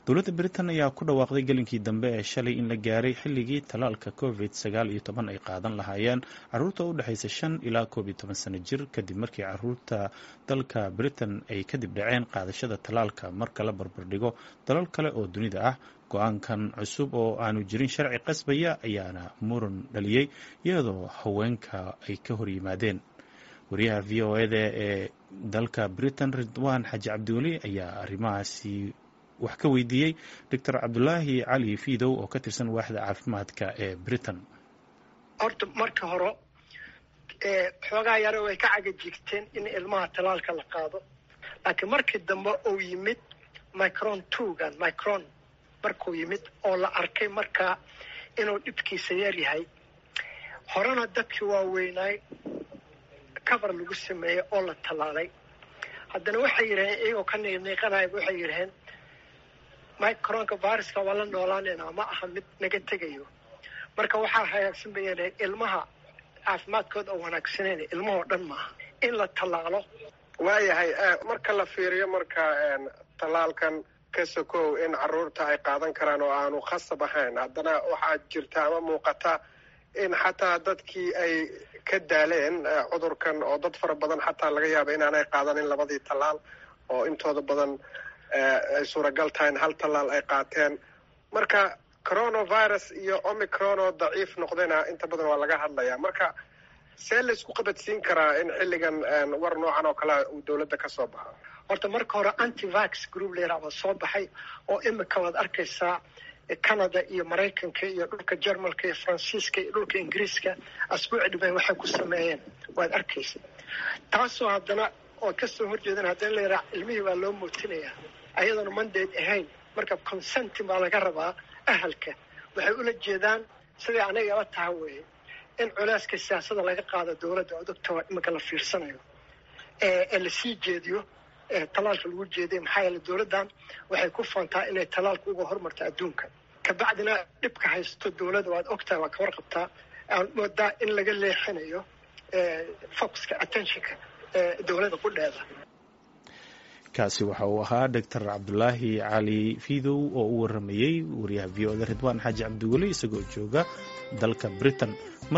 dowladda britain ayaa ku dhawaaqday gelinkii dambe ee shalay in la gaaray xilligii talaalka covid sagaal iyo toban ay qaadan lahaayeen caruurta u dhexaysa shan ilaa koob iyo toban sano jir kadib markii caruurta dalka britain ay kadib dhaceen qaadashada talaalka marka la barbardhigo dalal kale oo dunida ah go-aankan cusub oo aanu jirin sharci qasbaya ayaana muran dhaliyey iyadoo haweenka ay ka hor yimaadeen wariyaha v o eda ee dalka britain ridwaan xaji cabdiweli ayaa arrimahaasi wax ka weydiiyey doctor cabdulaahi cali fiidow oo ka tirsan waaxda caafimaadka ee britain horta marka hore xoogaa yare way ka cagajigteen in ilmaha talaalka la qaado laakiin markii dambe uu yimid micron twogan micron markuu yimid oo la arkay markaa inuu dhibkiisa yar yahay horena dadkii waaweynaay cover lagu sameeyey oo la tallaalay haddana waxay yidhaheen iyagoo ka niiqniiqanayaba waxay yidhaheen micronka viruska waa la noolaanaynaa ma aha mid naga tegayo marka waxaa hagaagsan bay yidhaheen ilmaha caafimaadkooda oo wanaagsaneyn ilmahoo dhan maaha in la tallaalo waayahay marka la fiiriyo marka tallaalkan ka sokow in caruurta ay qaadan karaan oo aanu khasab ahayn haddana waxaa jirta ama muuqata in xataa dadkii ay ka daaleen cudurkan oo dad fara badan xataa laga yaaba inaanay qaadanin labadii tallaal oo intooda badan ay suuragal tahay in hal tallaal ay qaateen marka coronavirus iyo omicron oo daciif noqdayna inta badan waa laga hadlayaa marka see laysku qabadsiin karaa in xilligan war noocan oo kalea uu dawladda ka soo baxo horta marka hore antivax group layraa waa soo baxay oo imika waad arkaysaa canada iyo maraykanka iyo dhulka jermalka iyo faransiiska iyo dhulka ingiriiska asbuuci dhiban waxay ku sameeyeen waad arkaysa taasoo haddana oo kasoo horjeedan haddana layraa ilmihii baa loo muutinayaa ayadoona mandayd ahayn marka consentin baa laga rabaa ahalka waxay ula jeedaan siday anaga ila taha weeye in culeyska siyaasada laga qaado dawladda oo doctor iminka la fiirsanayo ee lasii jeediyo talaalka lagu jeediya maxaa yeele dawladdan waxay ku faantaa inay talaalka uga hormarto adduunka kabacdina dhibka haysto dawladda waad ogtahay waa ka warqabtaa aan moodaa in laga leexinayo foxka attentionka dawladda qudheeda kaasi waxa uu ahaa doctor cabdulaahi cali fiidow oo u waramayey wariyaha v o da ridwaan xaaji cabdiweli isagoo jooga dalka britain